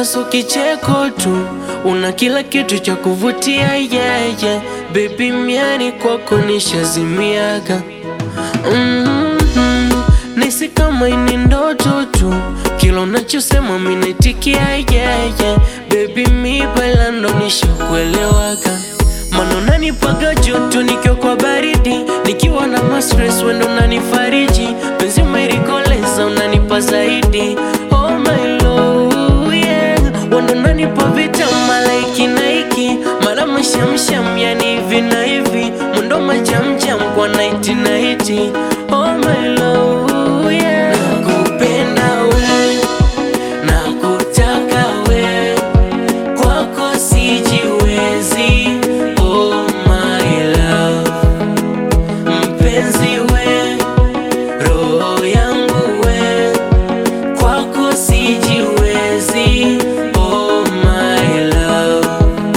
so kicheko tu, una kila kitu cha kuvutia yeah, yeah. Baby miani kwako nishazimiaga mm-hmm. Nisi kama ini ndoto tu, kila unachosema minaitikia yeah, yeah. Baby mi bailando nishakuelewaga Mana unanipaga joto nikiwa kwa baridi, nikiwa na mastress wendo unanifariji, penzi umerikoleza unanipa zaidi. Oh my love, yeah. Wendo unanipa vita malaiki na iki, mara mashamsham yani hivi na hivi, mwendo majamjam kwa naiti na hiti. Oh my love, yeah. Nakupenda we, nakutaka we, kwako sijiwezi. Oh my love, mpenzi we, roho yangu we, kwako sijiwezi. Oh my love.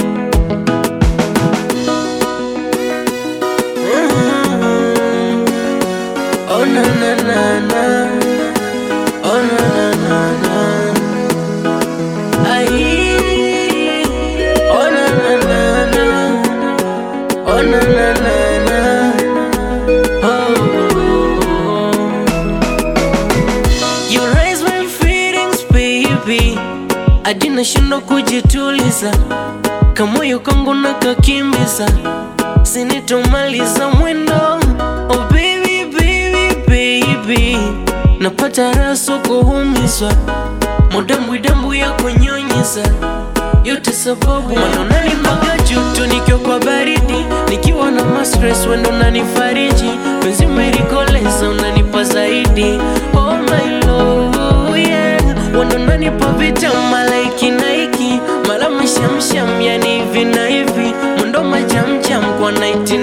Mm. Oh na na na na, oh na na na na. Ay, oh na na na na, oh na na na na, oh. You raise my feelings baby, hadi nashindwa kujituliza, kamoyo kangu nakakimbiza, sinitomaliza mwendo. Oh baby baby baby, napata raso kuumizwa mudambwidambwi ya kunyonyiza yote sababu mana unanipaga joto nikiwa kwa baridi, nikiwa na mastress wendo unanifariji, penzi umerikoleza unanipa zaidi. Oh my love, yeah. Wendo unanipa vita malaiki na iki, mara mashamsham yani hivi na hivi, mwendo majamjam kwa naiti